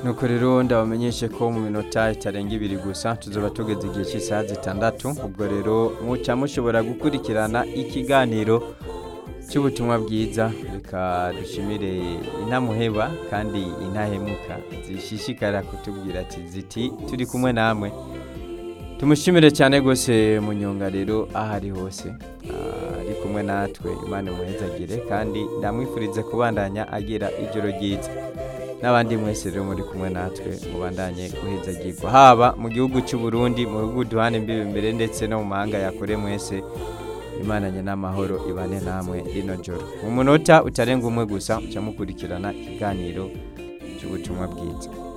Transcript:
nuko rero ndabamenyeshe ko mu minota itarenga ibiri gusa tuzoba tugeze igihe cy'isaha zitandatu ubwo rero muca mushobora gukurikirana ikiganiro cy'ubutumwa bwiza reka dushimire intamuheba kandi intahemuka zishishikarira kutubwira ati ziti turi kumwe namwe tumushimire cyane rwose munyonga rero aho ari hose Ah, ari kumwe natwe imana imuhezagire kandi ndamwifuriza kubandanya agira ijoro ryiza n'abandi mwese rero muri kumwe natwe mubandanye guhezagirwa haba mu gihugu cy'u Burundi mu bihugu duhana imbibi imbere ndetse no mu mahanga yakure mwese imana nye n'amahoro ibane namwe rino joro mu munota utarenga umwe gusa muca mukurikirana ikiganiro cy'ubutumwa bwiza